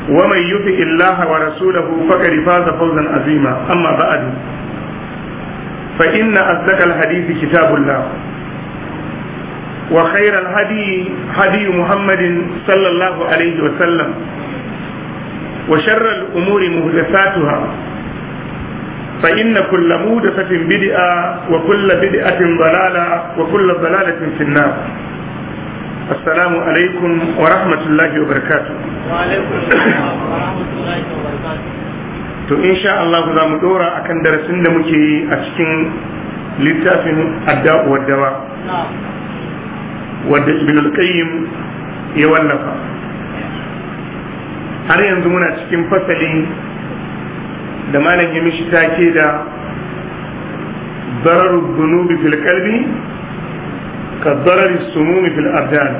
ومن يطع الله ورسوله فقد فاز فوزا عظيما أما بعد فإن أصدق الحديث كتاب الله وخير الهدي هدي محمد صلى الله عليه وسلم وشر الأمور محدثاتها فإن كل مودثة بدعة وكل بدعة ضلالة وكل ضلالة في النار السلام عليكم ورحمة الله وبركاته وعليكم السلام ورحمة الله وبركاته to insha Allah za mu dora akan darasin da muke yi a cikin littafin adda'u waddawa نعم wadda ibn al-qayyim ya wallafa har yanzu muna cikin fasali da malam ya mishi take da ضرر الذنوب في القلب كضرر السموم في الأبدان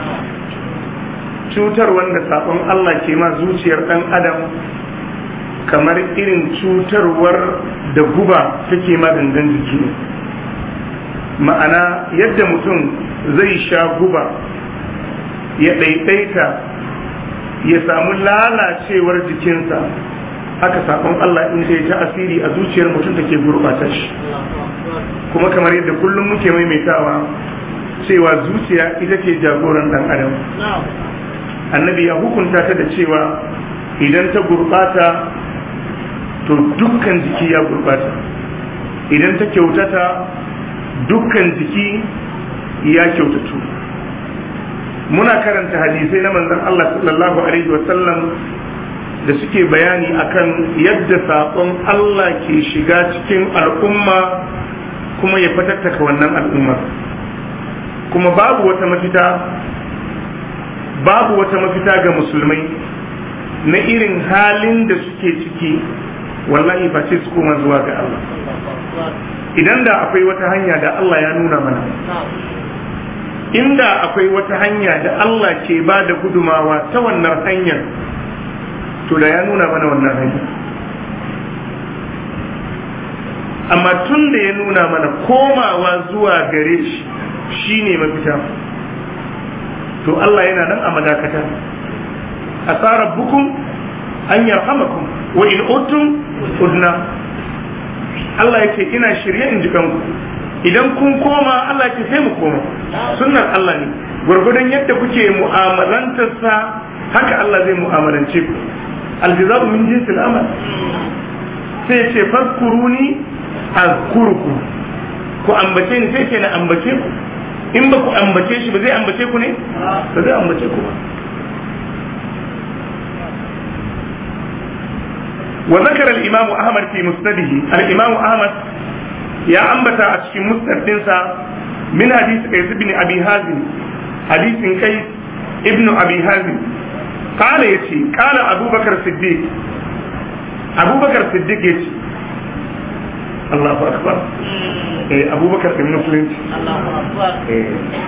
cutar wanda sabon Allah ke ma zuciyar ɗan adam kamar irin cutarwar da guba take ma gangan jiki ne ma'ana yadda mutum zai sha guba ya ɗaiɗaita ya samu lalacewar jikinsa haka sabon Allah in sai ta asiri a zuciyar mutum take gurɓata shi kuma kamar yadda kullum muke maimaitawa cewa zuciya ita ce jagoran ɗan adam نعم annabi ya hukunta ta da cewa idan ta gurɓata to dukkan jiki ya gurɓata idan ta kyautata dukkan jiki ya kyautatu muna karanta hadisai na manzon Allah sallallahu alaihi wasallam da suke bayani akan yadda saƙon Allah ke shiga cikin al'umma kuma ya fatattaka wannan al'umma kuma babu wata mafita babu wata mafita ga musulmai na irin halin da suke ciki wallahi ba ce su koma zuwa ga Allah idan da akwai wata hanya da Allah ya nuna mana نعم inda akwai wata hanya da Allah ke ba da gudumawa ta wannan hanyar to da ya nuna mana wannan hanya amma tun da ya nuna mana komawa zuwa gare shi shine mafita to Allah yana nan a madakata asarar bukun an yarhamakum wa in utum udna Allah ya ce ina shirye in ji kanku idan kun koma Allah ya ce sai mu koma sunnar Allah ne gwargwadon yadda kuke mu'amalantarsa haka Allah zai mu'amalance ku aljaza'u min jinsil amal sai ya ce fazkuruni azkurku ku ambace ni sai ce na ambace ku in ba ku ambace shi ba zai ambace ku ne ba zai ambace ku ba وذكر الإمام أحمد في مسنده الإمام أحمد يا أنبتا أشكي مسند دنسا من حديث قيس بن أبي هازم حديث قيس ابن أبي هازم قال يتي قال أبو بكر الصديق أبو بكر الصديق يتي الله أكبر إيه أبو بكر بن مسلم الله أكبر إيه.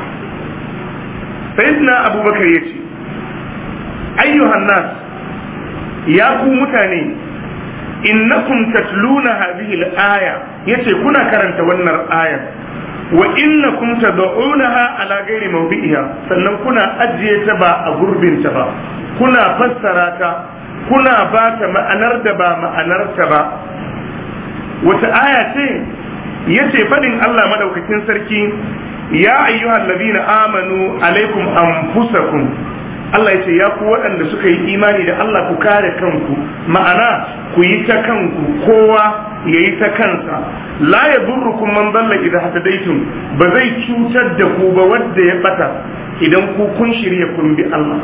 سيدنا أبو بكر يتي أيها الناس يا ku mutane innakum tatluna hadhihi al-aya yace kuna karanta wannan ayar wa innakum tad'unaha ala ghairi mawdi'iha sannan kuna ajiye ta ba a gurbin ta ba kuna fassara ta kuna ba ta ma'anar da ba ma'anar ta ba wata aya ce yace fadin Allah madaukakin sarki ya ayyuhal ladina amanu alaikum anfusakum Allah ya ce ya ku waɗanda suka yi imani da Allah ku kare kanku ma'ana ku yi ta kanku kowa ya yi ta kansa la ya durrukum man dalla idan hatadaitum ba zai cutar da ku ba wanda ya bata idan ku kun shirya kun bi Allah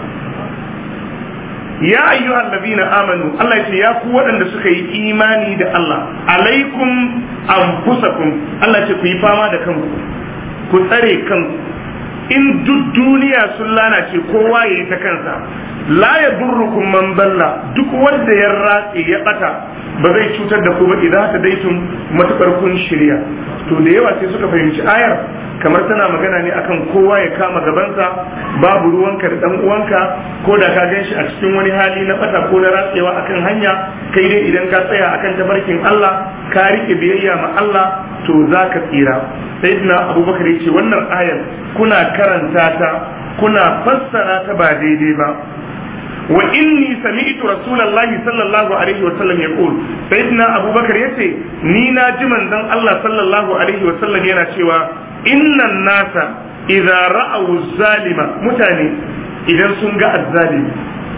ya ayyuhal ladina amanu Allah ya ce ya ku waɗanda suka yi imani da Allah alaikum anfusakum Allah ya ce ku yi fama da kanku ku tsare kanku in duk duniya sun lalace kowa ya yi ta kansa la ya durrukum man dalla duk wanda ya ratse ya bata ba zai cutar da ku ba idan ta daitun matukar kun shirya to da yawa sai suka fahimci ayar kamar tana magana ne akan kowa ya kama gabansa babu ruwanka da dan uwanka ko da ka gan shi a cikin wani hali na bata ko na ratsewa akan hanya kai dai idan ka tsaya akan tabarkin Allah ka rike biyayya ma Allah to za ka tsira sayyidina abubakar ya ce wannan ayar kuna karanta ta kuna fassara ta ba daidai ba wa inni sami'tu rasulullahi sallallahu alaihi wa sallam yaqul sayyidina abubakar yace ni na ji manzon Allah sallallahu alaihi wa sallam yana cewa innan nasa idza ra'aw zalima mutane idan sun ga azzalimi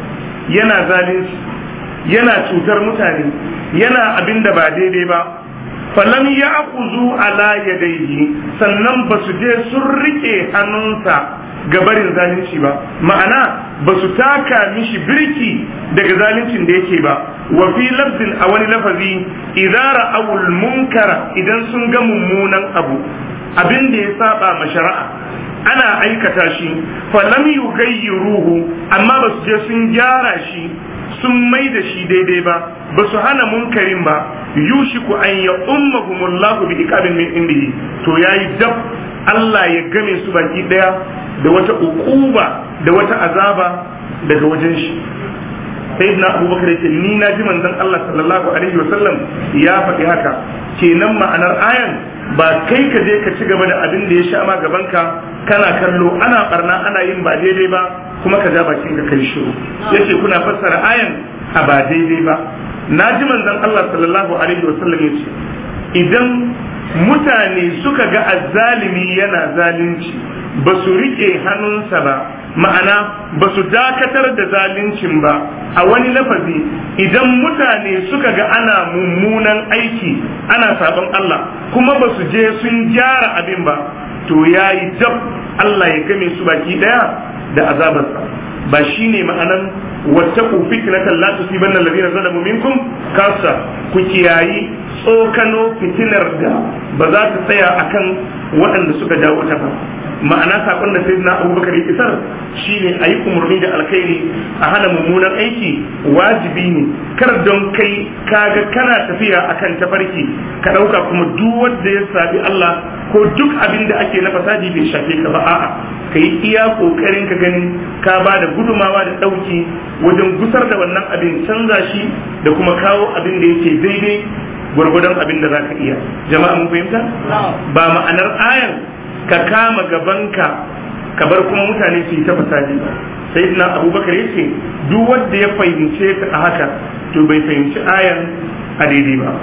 yana zalunci yana cutar mutane yana abin da ba daidai ba falam ya akuzu ala yadayhi sannan ba su je sun rike hannunsa ga barin zalunci ba ma'ana ba su taka mishi birki daga zaluncin da yake ba wa fi lafzin a wani lafazi idza ra'awul munkara idan sun ga mummunan abu abin da ya saba ma shari'a ana aikata shi falam yugayyiruhu amma ba su je sun gyara shi sun mai da shi daidai ba ba su hana munkarin ba yushiku an ya ummahumullahu bi iqabin min indihi to yayi dab Allah ya game su baki daya da wata ukuba da wata azaba daga wajen shi sayyidina abubakar yake ni na ji manzon Allah sallallahu alaihi wasallam ya faɗi haka kenan ma'anar ayan ba kai ka je ka ci gaba da abin da ya sha ma gabanka kana kallo ana barna ana yin ba daidai ba kuma ka ja bakin ka kai shiru yace kuna fassara ayan a ba daidai ba na ji manzon Allah sallallahu alaihi wasallam yace idan mutane suka ga azzalimi yana zalunci ba su rike hannunsa ba ma'ana ba su dakatar da zaluncin ba a wani lafazi idan mutane suka ga ana mummunan aiki ana sabon Allah kuma ba su je sun gyara abin ba to ya yi dab Allah ya game su baki daya da azabarsa ba shi ne ma'anan wattaku fitnatan la tusibanna alladhina zalamu minkum kasa ku kiyayi tsokano fitinar da ba za ta tsaya akan waɗanda suka jawo ta ba ma'ana sakon da sai na abubakar ya isar shine a yi umarni da alkhairi a hana mummunan aiki wajibi ne kar don kai kaga kana tafiya akan tafarki ka ɗauka kuma duk wanda ya sabi Allah ko duk abin da ake na fasadi bai shafe ka ba a'a ka yi iya kokarin ka gani ka ba da gudumawa da ɗauki wajen gusar da wannan abin canza shi da kuma kawo abin da yake daidai gwargwadon abin da za ka iya jama'a mun fahimta ba ma'anar ayan ka kama gabanka ka bar kuma mutane su yi ta fasadi sai na abubakar ya ce duk wanda ya fahimce ta a haka to bai fahimci ayan a daidai ba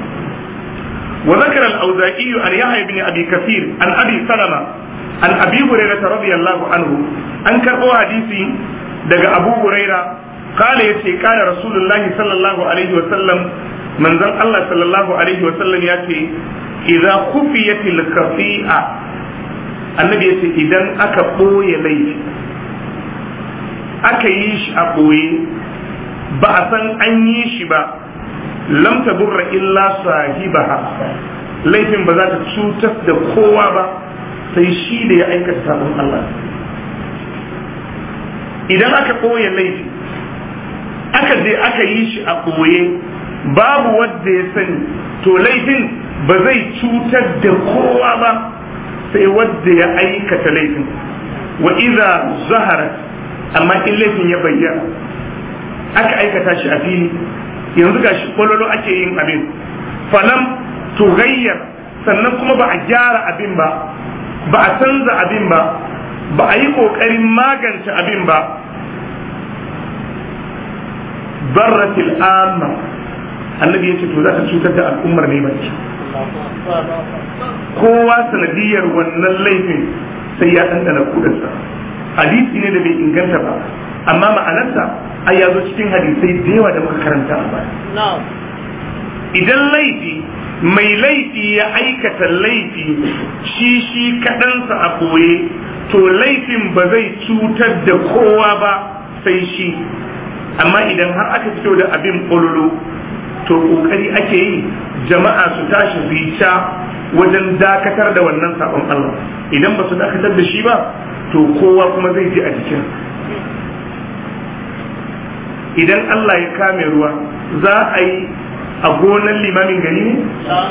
wa zakara al-auza'i an yahya ibn abi kathir an abi salama an abi hurairah radiyallahu anhu an karbo hadisi daga abu huraira kala yace kana rasulullahi sallallahu alaihi wa sallam manzon Allah sallallahu alaihi wa sallam yace idza khufiyatil khafi'a annabi ya ce idan aka ɓoye laifi aka yi shi a ɓoye ba a san an yi shi ba lam burra illa sahibaha laifin ba za ta cutar da kowa ba sai shi da ya aikata sabon Allah idan aka ɓoye laifi aka je aka yi shi a ɓoye babu wadda ya sani to laifin ba zai cutar da kowa ba sai wadda ya aikata laifin wa iza zahara amma in laifin ya bayyana aka aikata shi a fili yanzu ga shi kwalolo ake yin abin falam tughayyar sannan kuma ba a gyara abin ba ba a canza abin ba ba a yi kokarin magance abin ba barratil amma annabi ya ce to za ta cutar da al'ummar ne baki kowa sanadiyar wannan laifin sai ya ɗanɗana kudansa hadisi ne da bai inganta ba amma ma'anarsa ai ya zo cikin hadisai da yawa da muka karanta a baya idan laifi mai laifi ya aikata laifi shi shi kaɗansa a ɓoye to laifin ba zai cutar da kowa ba sai shi amma idan har aka fito da abin ƙololo to ƙoƙari ake yi jama'a su tashi su yi ca wajen dakatar da wannan sabon Allah idan ba su dakatar da shi ba to kowa kuma zai ji a jikin idan Allah ya kame ruwa za a yi a gonan limamin gari ne?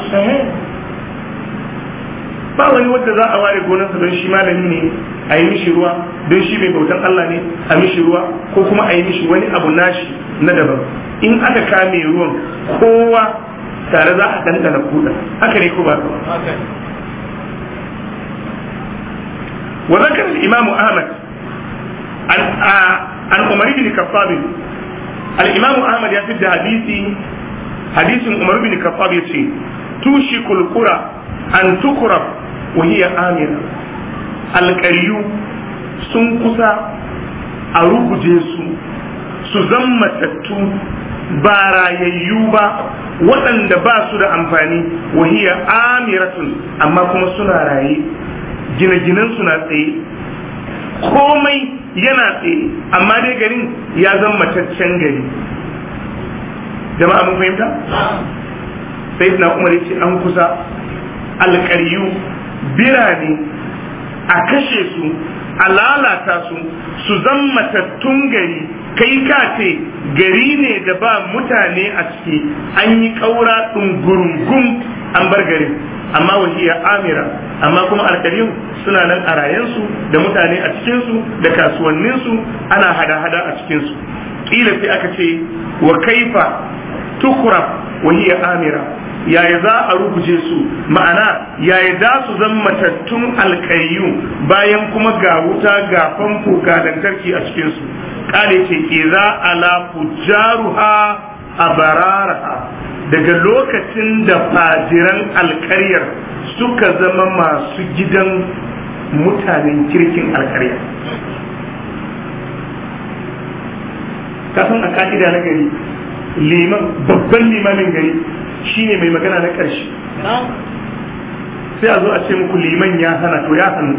ba wani wadda za a ware gonarsa don shi malami ne a yi mishi ruwa don shi mai bautan Allah ne a mishi ruwa ko kuma a yi mishi wani abu nashi na daban in aka kame ruwan kowa tare za a dandana kuɗa haka ne ko ba wa zakar imam ahmad an umar ibn khattab al-imam ahmad ya fitta hadisi hadisin umar bin khattab yace tushikul qura an tukrab wa hiya amira alqariyu sun kusa a ruguje su su zammatattu ba rayayyu ba waɗanda ba su da amfani wahiya amiratun amma kuma suna raye gine-ginen suna tsaye komai yana tsaye amma dai garin ya zama mataccen gari jama'a mun fahimta sai na umar ce an kusa alƙaryu birane a kashe su a lalata su su zama matattun gari kai ka ce gari ne da ba mutane a ciki an yi ƙaura ɗungurungun an bar garin amma wahiya amira amma kuma alkarin suna nan a rayensu da mutane a cikinsu da kasuwanninsu ana hada-hada a cikinsu ƙila sai aka ce wa kaifa tukurab wahiya amira yaya za a rubuce su ma'ana yaya za su zan matattun alkayyu bayan kuma ga wuta ga famfo ga lantarki a cikinsu kale ce iza ala fujaruha a bararaha daga lokacin da fajiran alkaryar suka zama masu gidan mutanen kirkin alkarya kasan a ka'ida na gari liman babban limamin gari shine mai magana na ƙarshe sai a zo a ce muku liman ya hana to ya hannu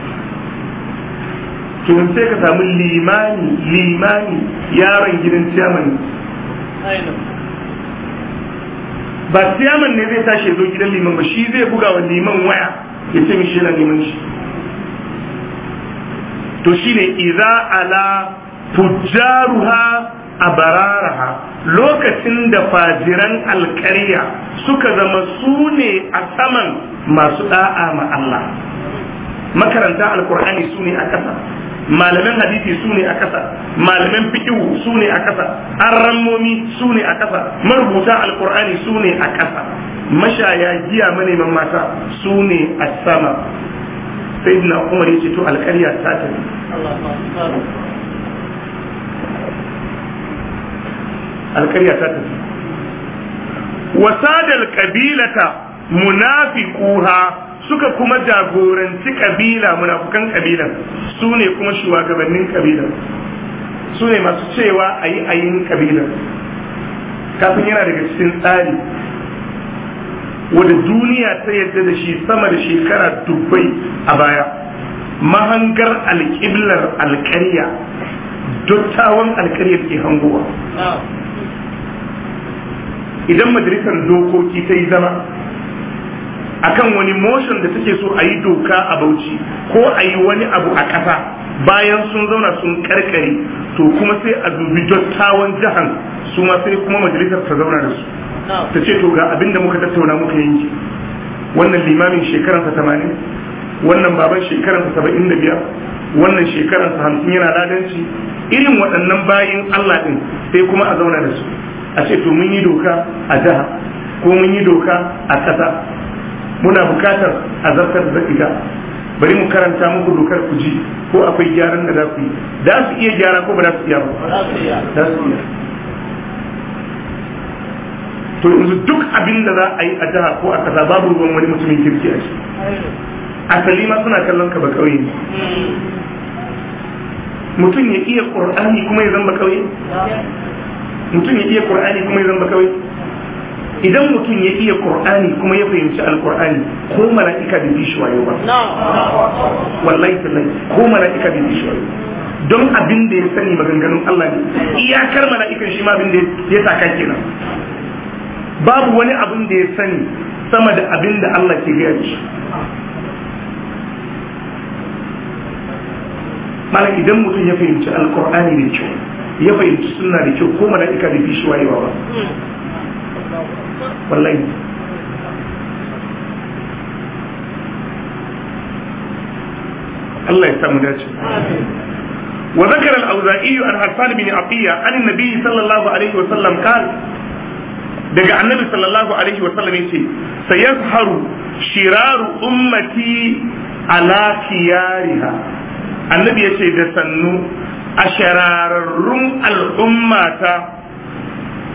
to sai ka samu limani limani yaron gidan ciyaman ba ciyaman ne zai tashi zo gidan liman ba shi zai buga wa liman waya ya ce mishi yana neman shi to shine iza ala fujjaruha a bararaha lokacin da fajiran alkarya suka zama su ne a saman masu da'a ma Allah makaranta alkur'ani su ne a ƙasa malaman hadisi su ne a ƙasa malaman fikihu su ne a ƙasa arrammomi su ne a ƙasa marubuta alkur'ani su ne a ƙasa mashaya giya maneman mata su ne a sama sai na umar ya ce to alkarya ta tafi alkarya ta tafi wasadal kabilata munafiquha suka kuma jagoranci kabila munafukan kabilan su ne kuma shugabannin kabilan su ne masu cewa a yi ayin kabilan kafin yana daga cikin tsari wadda duniya ta yadda da shi sama da shekara dubbai a baya mahangar alƙiblar alƙarya dottawan alƙaryar ke hangowa idan majalisar dokoki ta yi zama akan wani motion da take so a yi doka a bauchi ko a yi wani abu a ƙasa bayan sun zauna sun karkare to kuma sai a dubi dattawan jihar su ma sai kuma majalisar ta zauna da su ta ce to ga abinda muka tattauna muka yanki wannan limamin shekaransa tamanin wannan baban shekaransa saba'in da biyar wannan shekaransa hamsin yana ladanci irin waɗannan bayin Allah ɗin sai kuma a zauna da su a ce to mun yi doka a jiha ko mun yi doka a ƙasa muna bukatar a zartar da ita bari mu karanta muku dokar ku ji ko akwai gyaran da za ku yi da su iya gyara ko ba za su iya ba za su iya to yanzu duk abin da za a yi a jiha ko a ƙasa babu ruwan wani mutumin kirki a shi asali ma suna kallon ka ba kauye ne mutum ya iya ƙur'ani kuma ya zamba kauye mutum ya iya qur'ani kuma ya zamba kawai idan mutum ya iya qur'ani kuma ya fahimci alqur'ani ko mala'ika bai bi shi wayo ba wallahi tallahi ko mala'ika bai bi shi wayo don abin da ya sani maganganun Allah ne iyakar mala'ikan shi ma abin da ya saka kenan babu wani abin da ya sani sama da abin da Allah ke gaya shi malam idan mutum ya fahimci alqur'ani da kyau ya fahimci suna da kyau ko mala'ika da fi shi wayewa ba wallahi Allah ya samu dace wa zakara al-auza'i an harsan bin aqiya an annabi sallallahu alaihi wa sallam qala daga annabi sallallahu alaihi wa sallam yace sayazharu shiraru ummati ala khiyariha annabi yace da sannu a shararrun al'ummata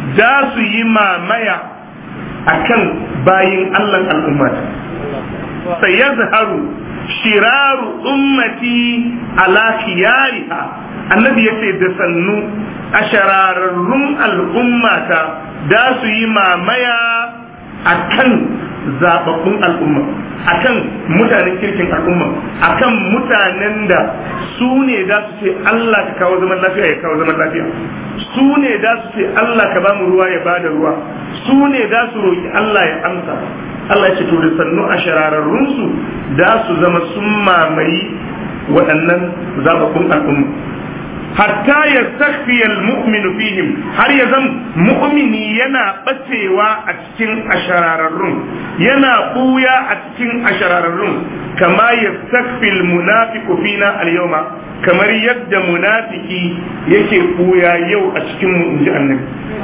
da su yi mamaya akan bayin Allah al'umma sai ya zaharu shiraru ummati ala khiyariha annabi yace da sannu a shararrun al'ummata da su yi mamaya akan zababbun al'umma akan mutanen kirkin al'umma akan mutanen da su ne da su ce Allah ka kawo zaman lafiya ya kawo zaman lafiya su ne da su ce Allah ka bamu ruwa ya bada ruwa su ne da su roki Allah ya amsa Allah ya ce to da sannu a shararrunsu da su zama sun mamayi waɗannan zababbun al'umma hatta ya takfiyal mu'minu fihim har ya zama mu'mini yana bacewa a cikin ashararrun yana buya a cikin ashararrun kama ya takfil munafiqu fina al-yawma kamar yadda munafiki yake buya yau a cikin mu inji annabi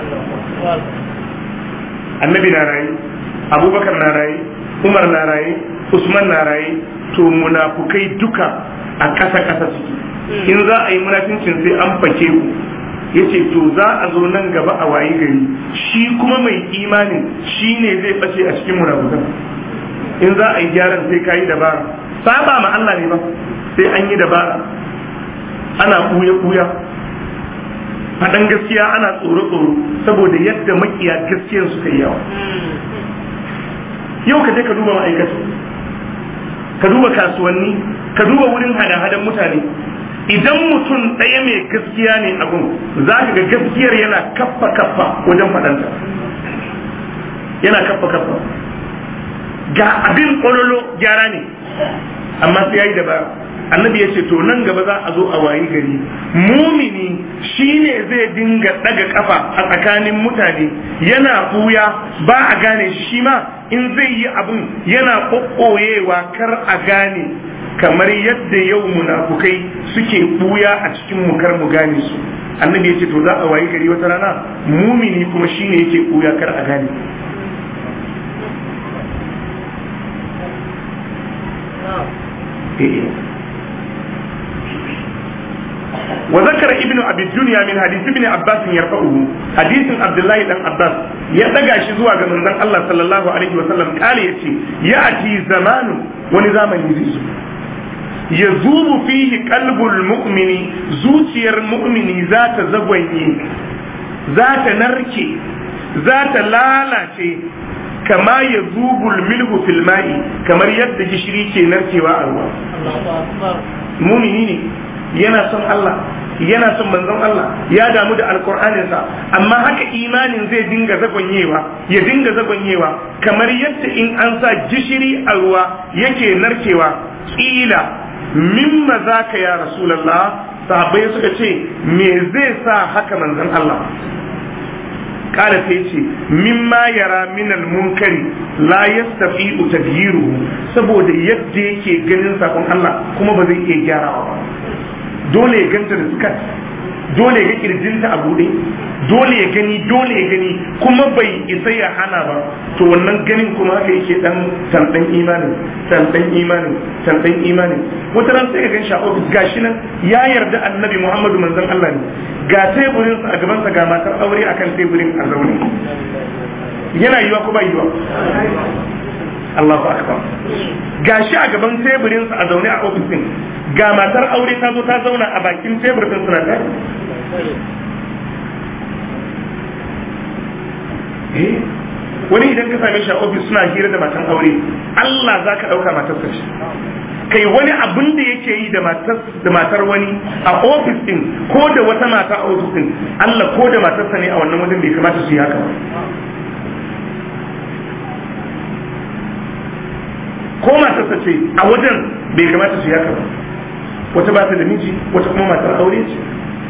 annabi na rayu abubakar na rayu umar na rayu usman na rayu to munafukai duka a ƙasa ƙasa suke in za a yi munafincin sai an fake ku ya ce to za a zo nan gaba a wayi gari shi kuma mai imanin shi ne zai ɓace a cikin munafukan in za a yi gyaran sai ka yi dabara saba ma Allah ne ba sai an yi dabara ana ɓuya-ɓuya faɗan gaskiya ana tsoro-tsoro saboda yadda makiya gaskiyar suka yi yawa yau ka je ka duba ma'aikatu ka duba kasuwanni ka duba wurin hada-hadan mutane idan mutum ɗaya mai gaskiya ne abun za ka ga gaskiyar yana kaffa kaffa wajen faɗanta yana kaffa kaffa ga abin ƙololo gyara ne amma sai ya yi dabara annabi ya ce to nan gaba za a zo a wayi gari mumini shine zai dinga ɗaga kafa a tsakanin mutane yana buya ba a gane shi ma in zai yi abin yana ƙoƙoyewa kar a gane kamar yadda yau munafukai suke buya a cikin mu kar mu gane su annabi ya ce to za a wayi gari wata rana mumini kuma shine yake buya kar a gane وذكر ابن ابي الدنيا من حديث ابن عباس يرفعه حديث عبد الله بن عباس ya daga shi zuwa ga manzon Allah sallallahu alaihi wa sallam kale yace ya'ti zamanu wani zamani zai zo ya zubu fihi qalbul mu'mini zuciyar mu'mini za ta zagwanye za ta narke za ta lalace kama ya zubul milhu fil ma'i kamar yadda gishiri ke narkewa a ruwa mumini ne yana son Allah yana son manzon Allah ya damu da alkur'aninsa amma haka imanin zai dinga zagonyewa ya dinga zagonyewa kamar yadda in an sa gishiri a ruwa yake narkewa kila mimma zaka ya rasulullah sahabbai suka ce me zai sa haka manzon Allah kala sai ce mimma yara minal munkari la yastafi'u tadyiruhu saboda yadda yake ganin sakon Allah kuma ba zai iya gyarawa ba dole ya ganta da sukat dole ya ga kirjinta a bude dole ya gani dole ya gani kuma bai isa ya hana ba to wannan ganin kuma haka yake dan tantan imanin tantan imanin tantan imanin wata ran sai ka gan shi a ofis gashi nan ya yarda annabi Muhammadu manzon Allah ne ga teburin sa a gaban sa ga matar aure akan teburin a zaune yana yiwa ko ba yiwa Allahu akbar gashi a gaban teburin sa a zaune a ofis din ga matar aure ta zo ta zauna a bakin tebur din suna tare eh wani idan ka same shi a ofis suna hira da matan aure Allah za ka ɗauka matar sa shi kai wani abin da yake yi da matar wani a ofis din ko da wata mata a ofis din Allah ko da matarsa ne a wannan wajen bai kamata su yi haka ba ko matarsa ce a wajen bai kamata su yi haka ba wata ba ta da miji wata kuma matar aure ce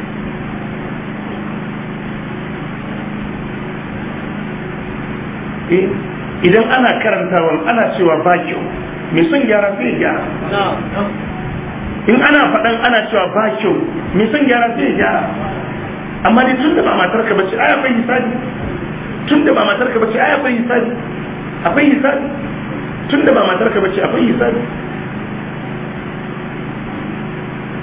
idan ana karantawan ana cewa ba kyau mai son gyara sai ya gyara in ana faɗan ana cewa ba kyau mai son gyara sai ya gyara amma dai tun da ba matar ka bace ai akwai hisabi tun da ba matar ka bace ai akwai hisabi akwai hisabi tun da ba matar ka bace akwai hisabi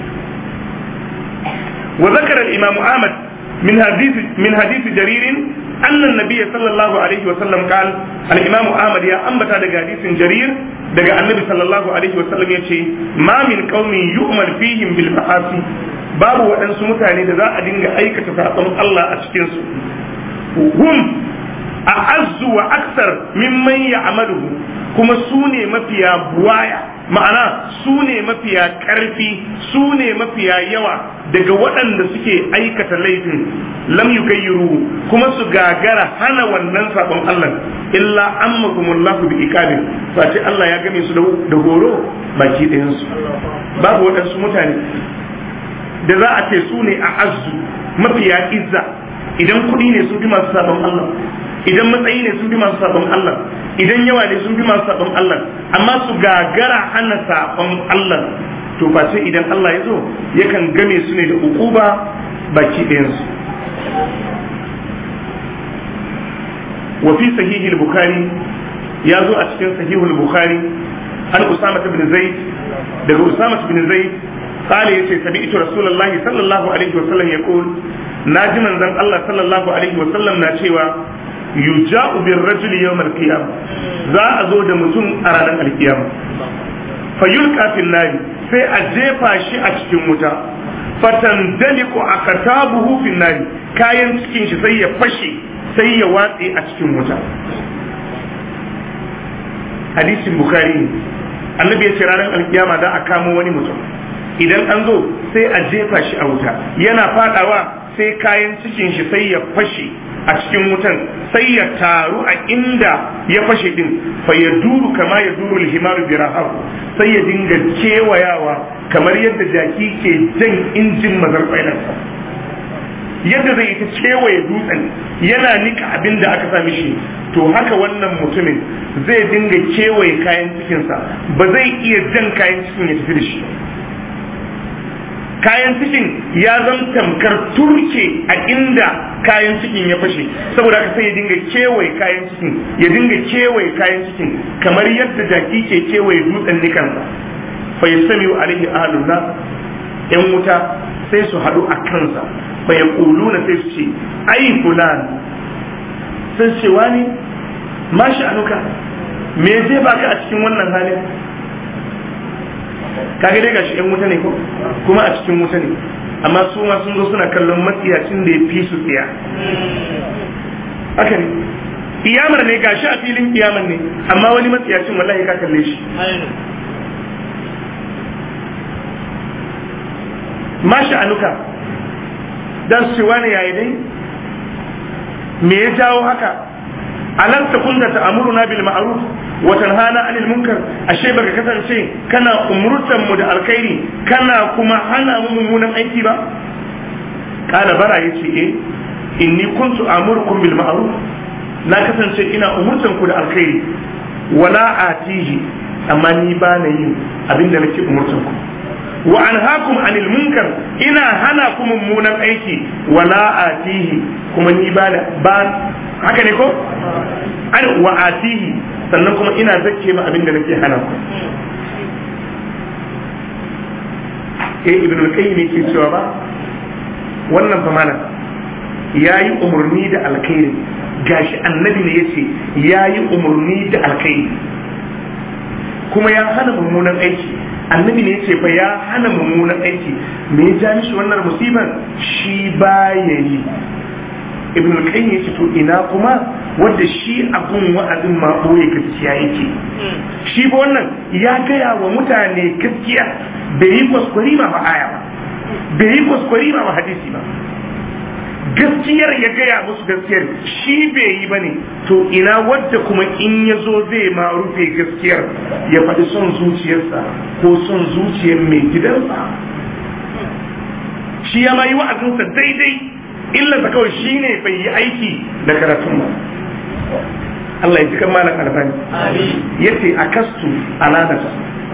وذكر الإمام أحمد من حديث من حديث جرير annan nabiyyi sallallahu alaihi wa sallam qal al-imam ahmad ya ambata daga hadisin jarir daga annabi sallallahu alaihi wa sallam yace ma min qaumin yu'mal fihim bil ma'asi babu waɗansu mutane da za a dinga aikata saɓon Allah a cikin su hum a azzu wa aksar mimman ya amaluhu kuma su ne mafiya buwaya ma'ana su ne mafiya ƙarfi su ne mafiya yawa daga waɗanda suke aikata laifin lam yugayyiru kuma su gagara hana wannan sabon Allah illa ammakumullahu bi iqabin face Allah ya game su da horo baki ɗayan su babu waɗansu mutane da za a ce su ne a azzu mafiya izza idan kuɗi ne sun fi masu sabon Allah idan matsayi ne sun fi masu sabon Allah idan yawa ne sun fi masu sabon Allah amma su gagara hana sabon Allah to face idan Allah ya zo yakan game su ne da ukuba baki ɗayansu wa fi sahihi bukhari ya zo a cikin sahihul bukhari an usama ibn zaid daga usama ibn zaid قال يتي سمعت رسول الله صلى الله عليه وسلم يقول ناجي من زن الله صلى الله عليه وسلم نا cewa yuja'u bir rajuli yawm al-qiyam za a zo da mutum a ranar al-qiyam fa yulqa fil nari sai a jefa shi a cikin wuta fatandaliku akatabuhu fil nari kayan cikin shi sai ya fashe sai ya watse a cikin wuta hadisin bukhari annabi ya ce ranar alkiyama za a kamo wani mutum idan an zo sai a jefa shi a wuta yana fadawa sai kayan cikin shi sai ya fashe a cikin wutan sai ya taru a inda ya fashe din fa ya duru kama ya duru alhimaru bi sai ya dinga kewayawa kamar yadda jaki ke jan injin mazarfainarsa yadda zai ta kewaye dutsen yana nika abin da aka sami shi to haka wannan mutumin zai dinga kewaye kayan cikinsa ba zai iya jan kayan cikin ya tafi da shi kayan cikin ya zama tamkar turke a inda kayan cikin ya fashe saboda haka sai ya dinga kewaye kayan cikin ya dinga kewaye kayan cikin kamar yadda jaki ke kewaye dutsen nikansa fa yastamiu alaihi ahlun nas yan wuta sai su haɗu a kansa fa yaquluna sai su ce ai fulan sai ce wani ma sha'anuka me zai baka a cikin wannan halin kaga dai gashi yan wuta ne ko kuma a cikin wuta ne amma su ma sun zo suna kallon matsiyacin da ya fi su tsiya haka ne kiyamar ne gashi a filin kiyamar ne amma wani matsiyacin wallahi ka kalle shi ma sha'anuka dan su wani yayi dai me ya jawo haka alam takunta ta'muruna bil ma'ruf wa tanhana 'anil munkar ashe baka kasance kana umurtan mu da alkhairi kana kuma hana mu mummunan aiki ba kana bara yace eh inni kuntu amurukum bil ma'ruf na kasance ina umurtan ku da alkhairi wala atihi amma ni ba na yin abinda nake umurtan ku wa anhaakum 'anil munkar ina hana ku mummunan aiki wala atihi kuma ni ba ba haka ne ko an wa atihi sannan kuma ina zakke ma abin da nake hana ku eh ibn al-qayyim yake cewa ba wannan fa mana yayi umurni da alkhairi gashi annabi ne yace yayi umurni da alkhairi kuma ya hana mummunan aiki annabi ne yace fa ya hana mummunan aiki me ya ja mishi wannan musibar shi ba yayi ibn al-qayyim yace to ina kuma wanda shi abun wa'azin ma boye gaskiya yake shi ba wannan ya gaya wa mutane gaskiya bai yi kwaskwari ma ba aya ba bai yi kwaskwari ma ba hadisi ba gaskiyar ya gaya musu gaskiyar shi bai yi ba ne to ina wadda kuma in ya zo zai ma rufe gaskiyar ya faɗi son zuciyarsa ko son zuciyar mai gidansa shi ya ma yi wa'azinsa daidai illarsa kawai shi ne bai yi aiki da karatun ba Allah ya ji kan malam albani ya ce a kastu alanata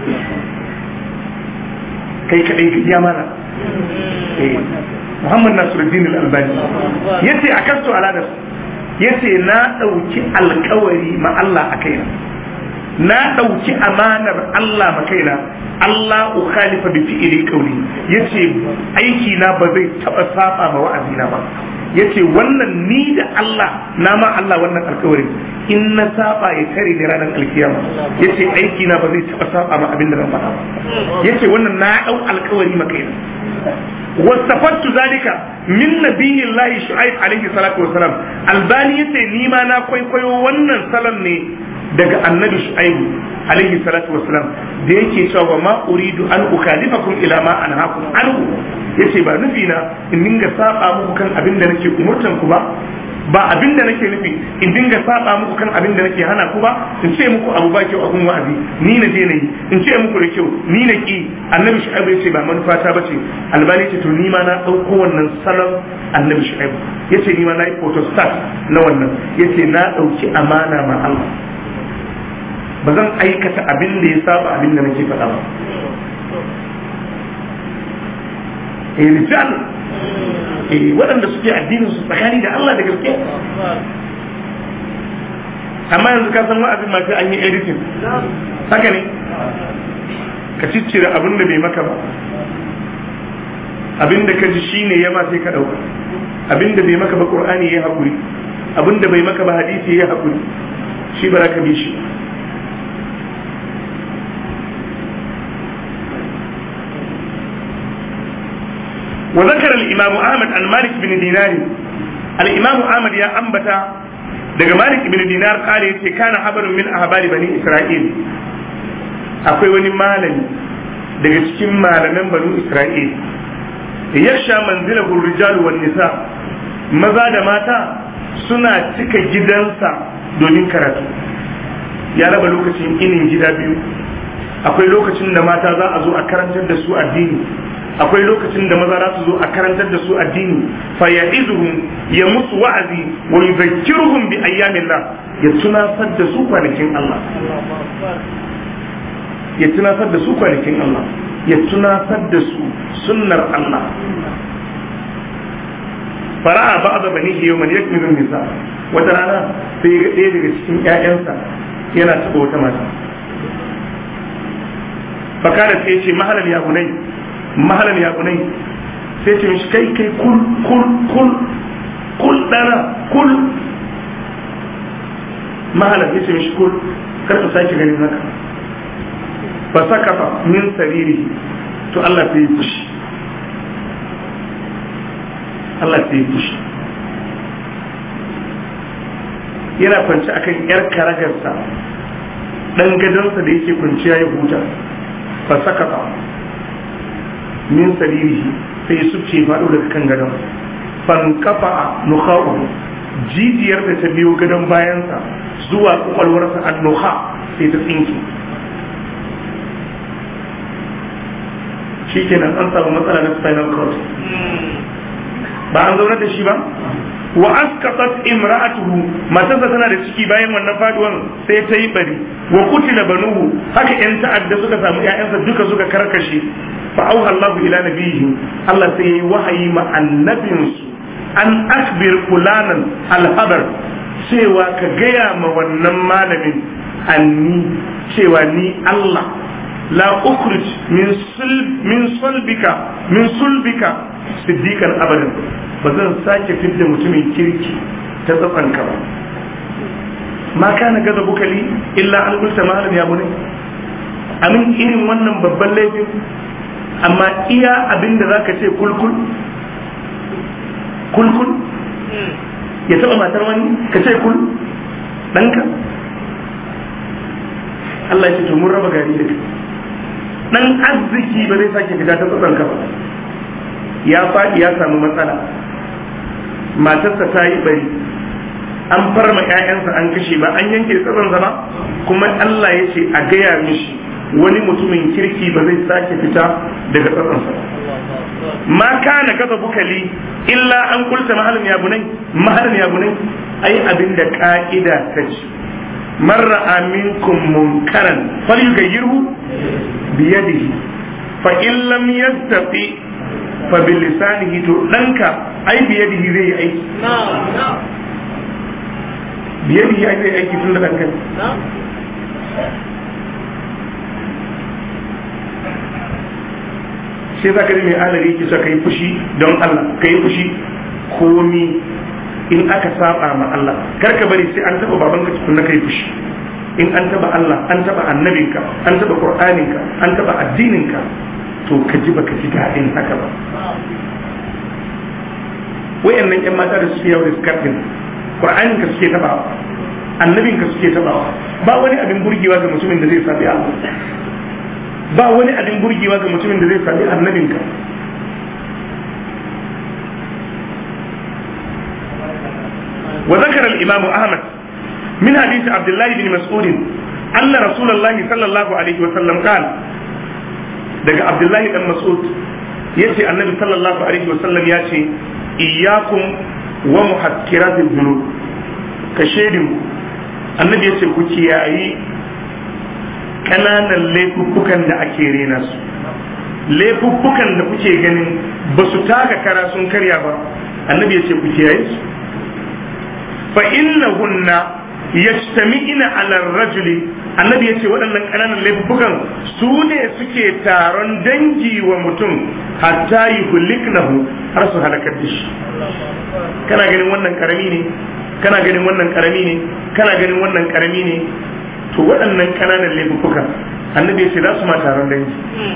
kai kaɗai ka iya mana Muhammad Nasiruddin al-Albani ya ce a kastu alanata ya ce na ɗauki alkawari ma Allah a kaina na ɗauki amanar Allah ma kaina Allah ukhalifa bi fi'ili qawli yace aiki na ba zai taba saba ma wa'azina ba yace wannan ni da Allah na ma Allah wannan alkawarin in na saba ya tare da ranar alkiyama yace aiki na ba zai taba saba ma abin da na faɗa ba yace wannan na dau alkawari maka ina wasafattu zalika min nabiyillahi shu'aib alaihi salatu wasalam albani yace ni ma na kwaikwayo wannan salon ne daga annabi shu'aibu alaihi salatu wasalam da yake cewa ma uridu an ukalifakum ila ma anhaakum anhu yace ba nufi na in dinga saba muku kan abin da nake umurtan ku ba ba abin da nake nufi in dinga saba muku kan abin da nake hana ku ba in ce muku abu ba kyau abun wa'azi ni na je nayi in ce muku da kyau ni na ki annabi shu'aibu yace ba manufa ta bace albani ce to ni ma na dauko wannan salon annabi shu'aibu yace ni ma na yi photostat na wannan yace na dauki amana ma Allah ba zan aikata abin da ya saba abin da nake faɗa ba eh rijal eh waɗanda suke addinin su tsakani da Allah da gaske amma yanzu ka san wa'azin ma sai an yi editing haka ne ka ciccire abin da bai maka ba abin da ka ji shine ya ma sai ka ɗauka abin da bai maka ba qur'ani ya haƙuri abin da bai maka ba hadisi ya haƙuri shi ba za ka bi shi وذكر الإمام أحمد عن مالك بن دينار الإمام أحمد يا أنبتا daga Malik ibn Dinar kare yace kana habarun min ahbari bani Isra'il akwai wani malami daga cikin malaman bani Isra'il yasha manzilahu rijalu wan nisa maza da mata suna cika gidansa domin karatu ya raba lokacin inin gida biyu akwai lokacin da mata za a zo a karantar da su addini akwai lokacin da maza za su zo a karantar da su addini fa ya'izuhum ya musu wa'azi wa yuzakkiruhum bi ayyamillah ya tunasar da su kwanakin Allah ya tunasar da su kwanakin Allah ya tunasar da su sunnar Allah fara'a ba'da bani yawman yakmilu nisa wata rana sai ga ɗaya daga cikin ƴaƴansa yana taɓa wata mata fakara sai ya ce mahalar ya bunai mahalan ya kunai sai ce mishi kai kai kul kul kul kul dana kul mahalan ya ce mishi kul kar ka sake ganin haka fa sakafa min sariri to Allah sai ya fushi Allah sai ya fushi yana kwance akan yar karagarsa dan gadonsa da yake kwanciya ya huta fa sakafa min saririhi sai subce faɗo daga kan gadon fankafa nukha'u jijiyar da ta biyo gadon bayansa zuwa kwakwalwarsa an nuha sai ta tsinki shikenan an samu matsala na spinal cord ba an zaune da shi ba wa askafat imra'atuhu matarsa tana da ciki bayan wannan faduwan sai ta yi bari wa kutila banuhu haka yan ta'adda suka samu ƴaƴansa duka suka karkashe fa auha Allah ila nabiyhi Allah sai yayi wahayi ma annabinsu an akbir fulanan alhabar cewa ka gaya ma wannan malamin anni cewa ni Allah la ukhrij min sulb min sulbika min sulbika siddiqan abadan ba zan sake fidda mutumin kirki ta tsafanka ba ma kana gaza bukali illa an gulta malam ya bune amin irin wannan babban laifin amma iya abin da za ka ce kulkul kulkul ya taba matar wani ka ce kul ɗanka Allah ya ce to mun raba gari da kai dan arziki ba zai sake fita ta tsakanka ba ya faɗi ya samu matsala matarsa ta yi bari an farma 'ya'yansa an kashe ba an yanke tsatsansa ba kuma Allah ya ce a gaya mishi wani mutumin kirki ba zai sake fita daga tsatsansa ma kana kaza bukali illa an kulta mahalin ya bunai mahalin ya bunai ai abin da ka'ida ta ce man ra'a minkum munkaran falyughayyirhu biyadihi fa in lam yastati fa bil lisanihi to danka ai biyadihi zai yi aiki biyadihi ai zai aiki tun da danka shi za ka ji mai alari ki ka yi fushi don Allah ka yi fushi komi in aka saba ma Allah kar ka bari sai an taba babanka tukunna kai fushi in an taba Allah an taba annabinka an taba qur'aninka an taba addininka to ka ji baka ji daɗin haka ba wayannan yan mata da suke yau da skardin qur'aninka suke tabawa annabinka suke tabawa ba wani abin burgewa ga mutumin da zai sabi Allah ba wani abin burgewa ga mutumin da zai sabi annabinka وذكر الإمام أحمد من حديث عبد الله بن مسعود أن رسول الله صلى الله عليه وسلم قال daga Abdullahi dan Mas'ud yace annabi sallallahu alaihi wasallam ya ce iyyakum wa muhakkiratil dhunub ka shedin annabi yace ku kiyayi kananan laifuffukan da ake rena su laifuffukan da kuke ganin ba su taka kara sun karya ba annabi yace ku kiyaye su fa innahunna yajtami'ina ala rajuli annabi yace waɗannan ƙananan laifukan su ne suke taron dangi wa mutum hatta yuhliknahu har su halakar da shi kana ganin wannan karami ne kana ganin wannan karami ne kana ganin wannan karami ne to waɗannan ƙananan laifukan annabi yace za su ma taron dangi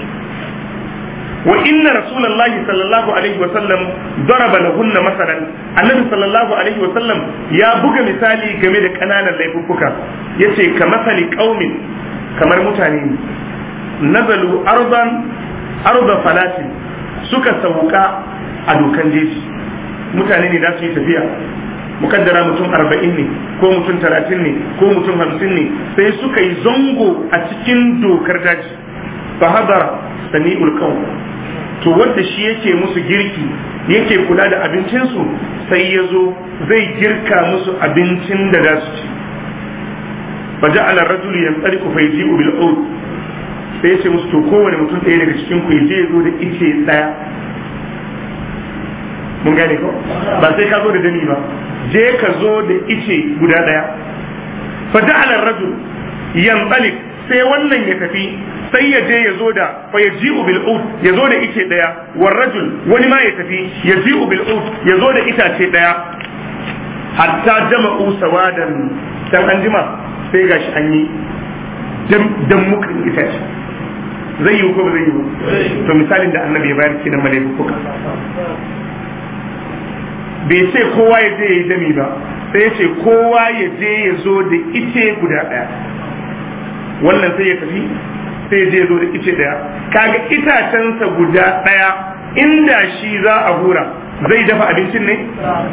وإن رسول الله صلى الله عليه وسلم ضرب لهن مثلا النبي صلى الله عليه وسلم يا بوغا مثالي game da kananan laifuffuka yace ka masali qaumin kamar mutane nazalu ardan arda falatin suka sauka a dokan jeji mutane ne za su yi tafiya mukaddara mutum arba'in ne ko mutum talatin ne ko mutum hamsin ne sai suka yi zango a cikin dokar daji fa hadara sami'ul qaum to wanda shi yake musu girki yake kula da abincinsu sai ya zo zai girka musu abincin da za su ci fa ja'ala rajulu yantsaliku fa yaji'u bil ud sai ya ce musu to kowane mutum ɗaya daga cikin ku je ya zo da ice ɗaya mun gane ko ba sai ka zo da dani ba je ka zo da ice guda ɗaya fa ja'ala rajul yantsalik sai wannan ya tafi sai ya je ya zo da fa ya ji bil ud ya zo da ice daya war rajul wani ma ya tafi ya ji bil ud ya zo da itace daya hatta jama'u sawadan dan an jima sai gashi an yi dan mukan itace zai yi ko ba zai yi ba to misalin da annabi ya bayar kenan malaiku bai ce kowa ya je ya yi dami ba sai ya ce kowa ya je ya zo da ice guda daya wannan sai ya tafi sai je zo da ice daya kaga itacensa guda daya inda shi za a hura zai dafa abincin ne